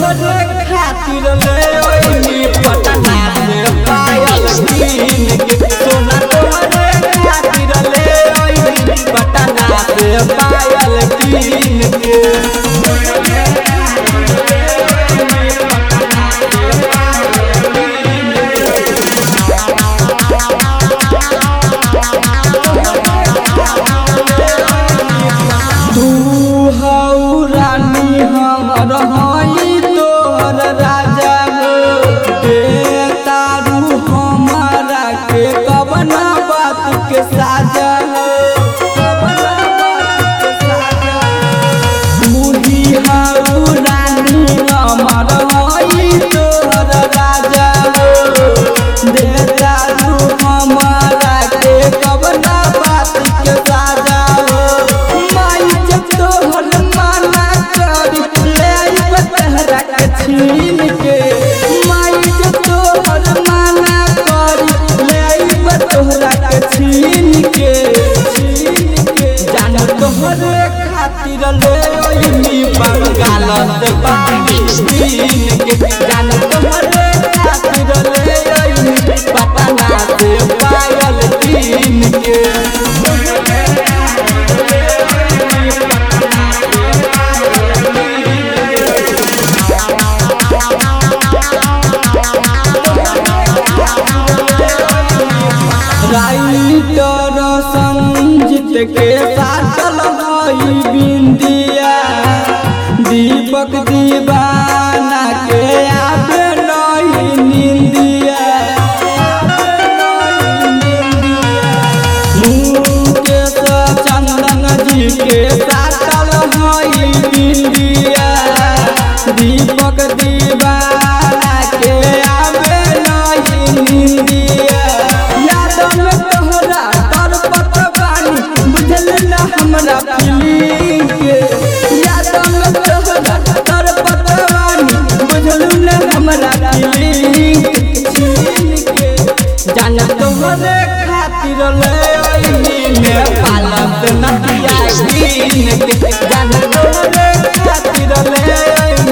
तोहरे खातिर ले ओइनी पटना से पायल कीन के सोना तोहरे खातिर ले ओइनी पटना से पायल कीन के तू हऊ रानी हमर हई तोहर राजा हो दे तारू हमारा के कवना बात के साजा हो कवना बात के साजा मुही हऊ रानी हमर हई तोहर राजा हो दे तारू हमारा के कवना बात के साजा हो माई जब तोहर माना करी ले आइब तहरा के छीन के माई जब तोहर माना करी ले आइब तोहरा के छीन के छीन के जान तोहरे खातिर ले ओइनी बंगाल से पानी पीन के जान तोहरे खातिर ले ओइनी पटना से पायल पीन के राइटर संजीत के साटल हई बिंदिया दीपक दीवाना के आबे नहीं निंदिया मुकेश चंदन जी के साटल हई बिंदिया दीपक दीवाना के आबे नहीं निंदिया याद में तोहरा तरपत बानी बुझल ना हमरा फीलिंग के याद में तोहरा तरपत बानी बुझल ना हमरा फीलिंग के जान तोहरे खातिर ले ओइनी नेपाल से नदिया कीन के जान तोहरे खातिर ले ओइनी